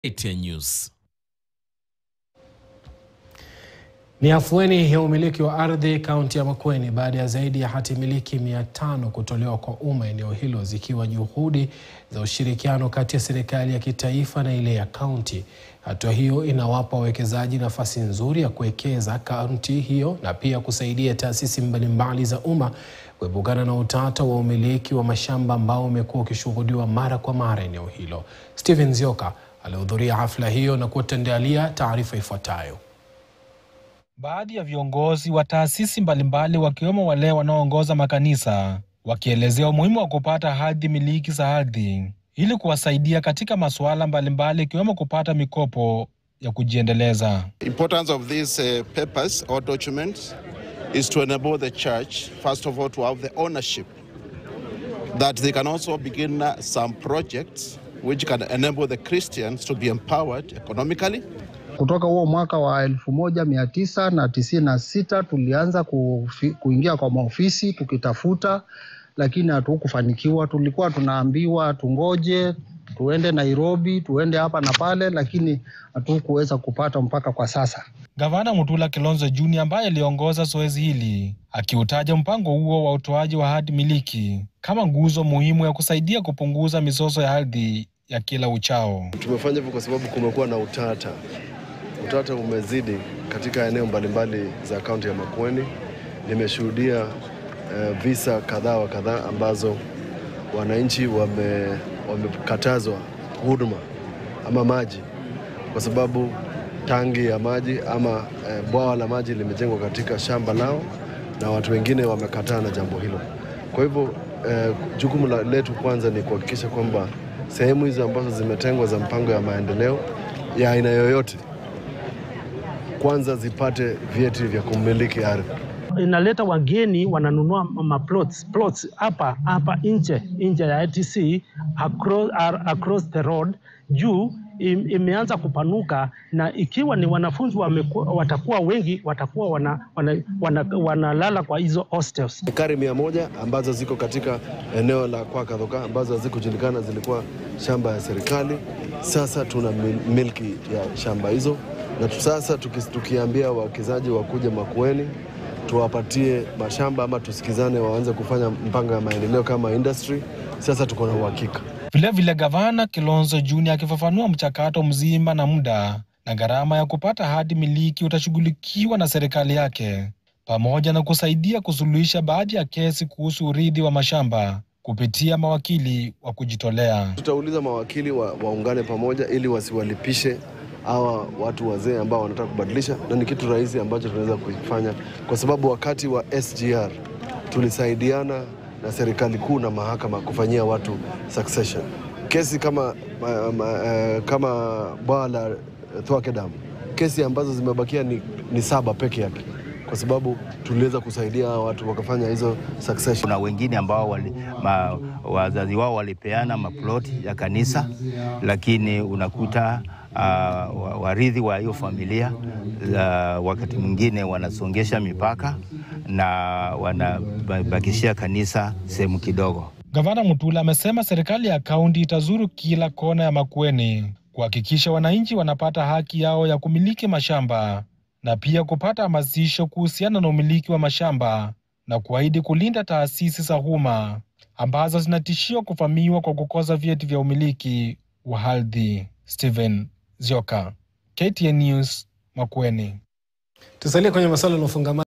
KTN News. Ni afueni ya umiliki wa ardhi kaunti ya Makueni baada ya zaidi ya hati miliki mia tano kutolewa kwa umma eneo hilo zikiwa juhudi za ushirikiano kati ya serikali ya kitaifa na ile ya kaunti. Hatua hiyo inawapa wawekezaji nafasi nzuri ya kuwekeza kaunti hiyo na pia kusaidia taasisi mbalimbali za umma kuepukana na utata wa umiliki wa mashamba ambao umekuwa ukishuhudiwa mara kwa mara eneo hilo. Stephen Zioka alihudhuria hafla hiyo na kutuandalia taarifa ifuatayo. Baadhi ya viongozi wa taasisi mbalimbali wakiwemo wale wanaoongoza makanisa wakielezea umuhimu wa kupata hadhi miliki za ardhi ili kuwasaidia katika masuala mbalimbali ikiwemo kupata mikopo ya kujiendeleza. importance of these uh, papers or documents is to enable the church, first of all, to have the ownership, that they can also begin uh, some projects which can enable the Christians to be empowered economically. Kutoka huo mwaka wa elfu moja mia tisa na tisini na sita tulianza kufi, kuingia kwa maofisi tukitafuta, lakini hatukufanikiwa. Tulikuwa tunaambiwa tungoje, tuende Nairobi, tuende hapa na pale, lakini hatukuweza kupata mpaka kwa sasa. Gavana Mutula Kilonzo Junior ambaye aliongoza zoezi hili akiutaja mpango huo wa utoaji wa hati miliki kama nguzo muhimu ya kusaidia kupunguza mizozo ya ardhi ya kila uchao. Tumefanya hivyo kwa sababu kumekuwa na utata. Utata umezidi katika eneo mbalimbali za kaunti ya Makueni. Nimeshuhudia eh, visa kadhaa wa kadhaa ambazo wananchi wame, wamekatazwa huduma ama maji kwa sababu tangi ya maji ama eh, bwawa la maji limejengwa katika shamba lao na watu wengine wamekataa na jambo hilo. Kwa hivyo eh, jukumu la- letu kwanza ni kuhakikisha kwamba sehemu hizo ambazo zimetengwa za mpango ya maendeleo ya aina yoyote kwanza zipate vyeti vya kumiliki ardhi. inaleta wageni wananunua ma plots plots hapa hapa nje nje ya ITC across, ar- across the road juu im, imeanza kupanuka na ikiwa ni wanafunzi wameku, watakuwa wengi watakuwa wanalala wana, wana, wanalala kwa hizo hostels. Ekari mia moja ambazo ziko katika eneo la Kwakathoka ambazo hazikujulikana zilikuwa shamba ya serikali. Sasa tuna mil- milki ya shamba hizo, na tu- sasa tuki, tukiambia wawekezaji wakuje Makueni tuwapatie mashamba ama tusikizane, waanze kufanya mpango ya maendeleo kama industry. Sasa tuko na uhakika. Vilevile, gavana Kilonzo Junior akifafanua mchakato mzima na muda na gharama ya kupata hati miliki utashughulikiwa na serikali yake, pamoja na kusaidia kusuluhisha baadhi ya kesi kuhusu urithi wa mashamba kupitia mawakili wa kujitolea. Tutauliza mawakili wa, waungane pamoja ili wasiwalipishe hawa watu wazee ambao wanataka kubadilisha, na ni kitu rahisi ambacho tunaweza kuifanya, kwa sababu wakati wa SGR tulisaidiana na serikali kuu na mahakama kufanyia watu succession. Kesi kama, ma, ma, eh, kama bwawa la Thwake Dam, kesi ambazo zimebakia ni, ni saba peke yake, kwa sababu tuliweza kusaidia hawa watu wakafanya hizo succession. Kuna wengine ambao wali, ma, wazazi wao walipeana maploti ya kanisa, lakini unakuta uh, warithi wa hiyo familia uh, wakati mwingine wanasongesha mipaka na wanabakishia kanisa sehemu kidogo. Gavana Mutula amesema serikali ya kaunti itazuru kila kona ya Makueni kuhakikisha wananchi wanapata haki yao ya kumiliki mashamba na pia kupata hamasisho kuhusiana na umiliki wa mashamba na kuahidi kulinda taasisi za umma ambazo zinatishiwa kuvamiwa kwa kukosa vyeti vya umiliki wa ardhi. Stephen Zioka, KTN News, Makueni. Tusalie kwenye masuala yanayofungamana